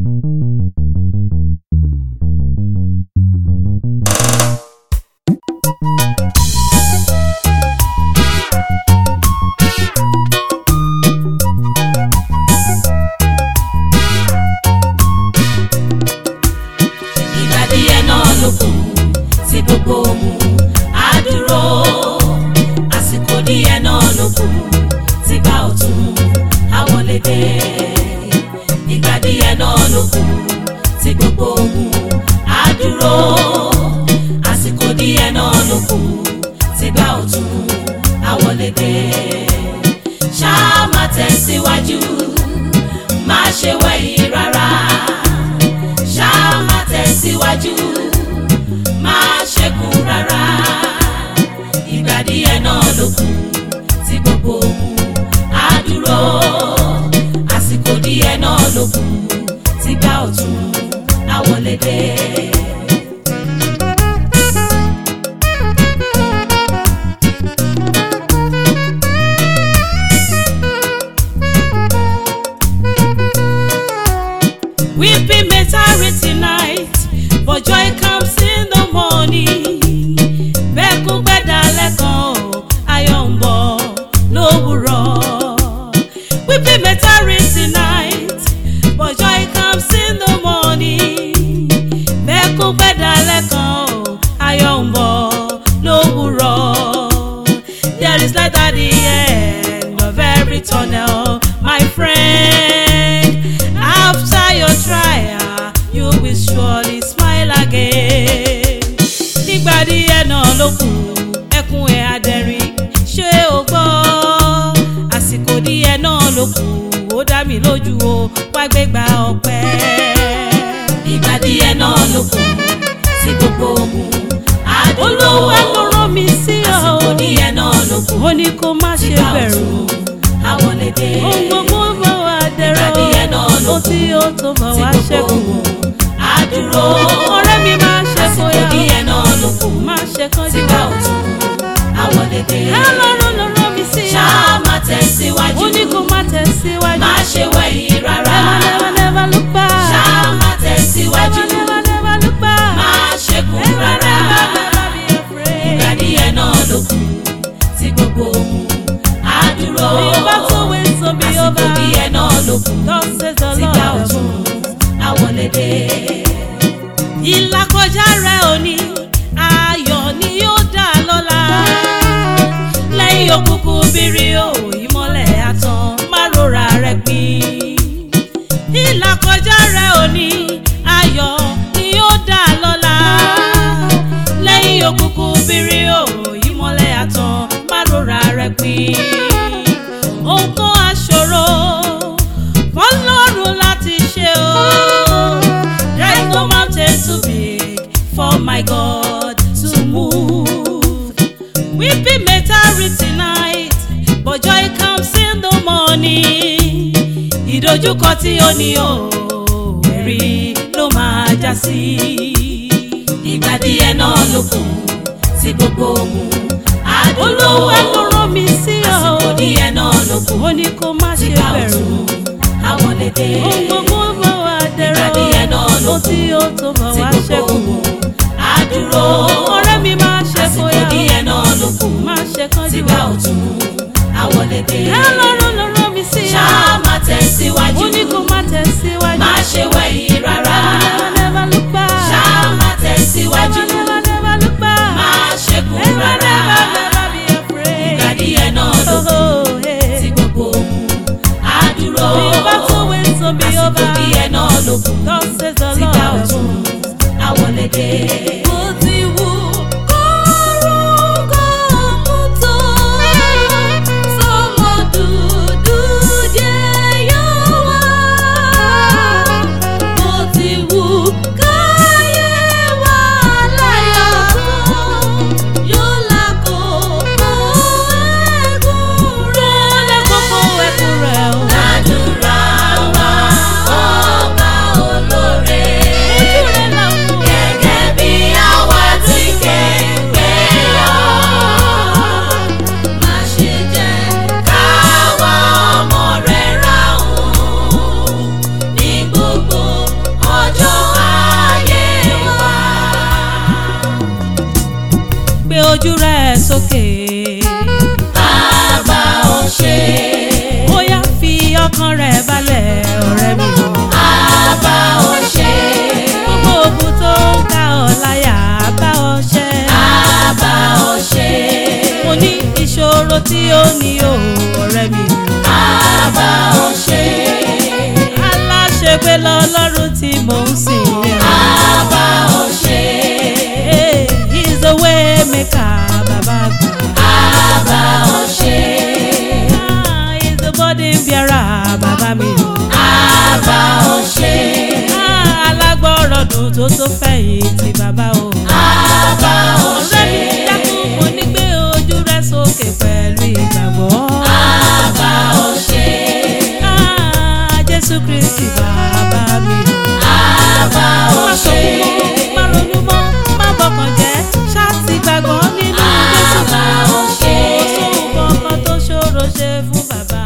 ìgbà díẹ̀ náà ló kù tí gbogbo ogun á dúró àsìkò díẹ̀ náà ló kù tí gbà ọ̀tun á wọlé dé ìgbà díẹ̀ náà ló kù tí gbogbo ogun á dúró àsìkò díẹ̀ náà ló kù tí gbà ọ̀tun á wọlé dé ṣáà má tẹ̀síwájú má ṣe wẹ̀yìn rárá ṣáà má tẹ̀síwájú má ṣẹ́kù rárá ìgbà díẹ̀ náà ló kù tí gbogbo ogun á dúró àsìkò díẹ̀ náà ló kù tí gbà ọ̀tun á wọlé dé. Weeping may tarry tonight, but joy comes in the morning. Bẹ́kún gbẹ́dà lẹ́kan o, ayọ̀ ń bọ̀ lówùrọ̀. Weeping may tarry tonight, but joy comes in the morning. Bẹ́kún gbẹ́dà lẹ́kan o, ayọ̀ ń bọ̀ lówùrọ̀. There is light at the end of every tunnel, my friend. After your trial, you will surely smile again. Nígbà díẹ̀ náà ló kù, ẹkún ẹ̀ adẹ̀rín, ṣé o gbọ́? Àsìkò díẹ̀ náà ló kù, ó dá mi lójú o, wá gbégbá ọpẹ́. Ìgbà díẹ̀ náà ló kù, tí gbogbo ogun àdúró. Olúwa ló rán mi sí ọ. Àsìkò díẹ̀ náà ló kù, ó ní kó má ṣe bẹ̀rù àwọn lè dé. ohun gbogbo bá wà dẹ̀rọ̀ Ìgbà díẹ̀ náà ló ohun tí ó tó bá tí wá gbogbo ṣẹ́kù ogun àdúró. ọ̀rẹ́ mi máa ṣe àsìkò fòyà díẹ̀ náà ló kù máa ṣe kánjú sígbà ọ̀tun àwọn lè dé. ọlọ́run ló rán mi sí ọ ṣáà má tẹ̀síwájú ó ní kó má tẹ̀síwájú má ṣe wẹ̀yìn rárá. never never never look back ṣáà má tẹ̀síwájú never never look back má ṣẹ́kù never rárá. never never be afraid ìgbà díẹ̀ náà ló kù tí gbogbo ogun àdúró. bí o bá tó wé so bí o àsìkò bá díẹ̀ náà ló kù God says the sígbà Lord ọ̀tun àwọn lè dé. ìlàkọjá rẹ òní ayọ̀ ni yóò dá lọ́la lẹ́yìn òkùnkùn bírí o ìmọ́lẹ̀ àtàn má rora rẹ pin ìlàkọjá rẹ òní ayọ̀ ni yóò dá lọ́la lẹ́yìn òkùnkùn bírí o ìmọ́lẹ̀ àtàn má rora rẹ pin ohun kan aṣòro fọlọ́run láti ṣe o. There is no mountain too big for my God to move. Weeping may tarry tonight, but joy comes in the morning. Ìdojúkọ tí ó ní o, ẹ̀rí ló máa já sí. ìgbà díẹ̀ náà ló kù tí gbogbo ogun àdúró. Olúwa ló rán mi sí ọ. àsìkò díẹ̀ náà ló kù Ó ní kó má ṣe sígbà bẹ̀rù. ọ̀tun àwọn lè dé. Ohun gbogbo bá wà dẹ̀rọ̀. Ìgbà díẹ̀ náà ló Ohun tí ó tó bá tí wá gbogbo ṣẹ́kù. ogun àdúró. Ọ̀rẹ́ mi máa ṣe àsìkò fòyà. díẹ̀ náà ló kù Máa ṣe kánjú sígbà ọ̀tun àwọn lè dé. Ọlọ́run ló rán mi sí ọ. ṣáà má tẹ̀síwájú Ó ní kó má tẹ̀síwájú. má ṣe wẹ̀yìn rárá. Never never look back. ṣáà má tẹ̀síwájú Never never look back. má ṣẹ́kù Never rárá. never never be afraid. ìgbà díẹ̀ náà ló kù Oh, hey. tí gbogbo ogun àdúró. Bí o bá tó wé so bí o àsìkò bá. díẹ̀ náà ló kù God says the sígbà Lord. ọ̀tun àwọn lè dé. Mo ti wù kórúkọ mú tó. Sọmọ dúdú jẹ́ yóò wá. Mo ti wù káyé wá láyọ̀ tó. Yóò lákòókò ẹ̀kún rẹ̀. Yóò lákòókò ẹ̀kún rẹ̀ o. Àdúrà wa ọba olóore. Ojú rẹ̀ là ń wò. Gẹ́gẹ́ bí ojú rẹ̀ sókè. bàbá ò ṣe ó yá fi ọkàn rẹ̀ balẹ̀ ọ̀rẹ́ mi o. bàbá ò ṣe gbogbo ogun tó ń ká ọ láyà bá ọ ṣẹ́. bàbá ò ṣe mo ní ìṣòro tí ó ní o ọ̀rẹ́ mi o. bàbá ò ṣe aláṣepé lọ́lọ́run tí mò ń sìn yẹn. bàbá ò ṣe Hey, he's the way maker bàbá àgbà. bàbá ò ṣe Ah, he's the body bearer bàbá mi o. bàbá ò ṣe Ah, alágbọ̀rọ̀ dùn tó tó fẹ̀yìntì bàbá o. bàbá ò ọ̀rẹ́ ṣe mi dákun mo ní gbé ojú rẹ sókè pẹ̀lú ìgbàgbọ́. bàbá ò ṣe Ah, Jésù Kristi bàbá mi o. bàbá ò má ṣe sọkún mọ́ má ronú mọ́ má bọkàn jẹ́ ṣáàtì gbàgbọ́ nínú Jésù. bàbá ò ṣe kò sóhun kankan tó ṣòro ṣe fún bàbá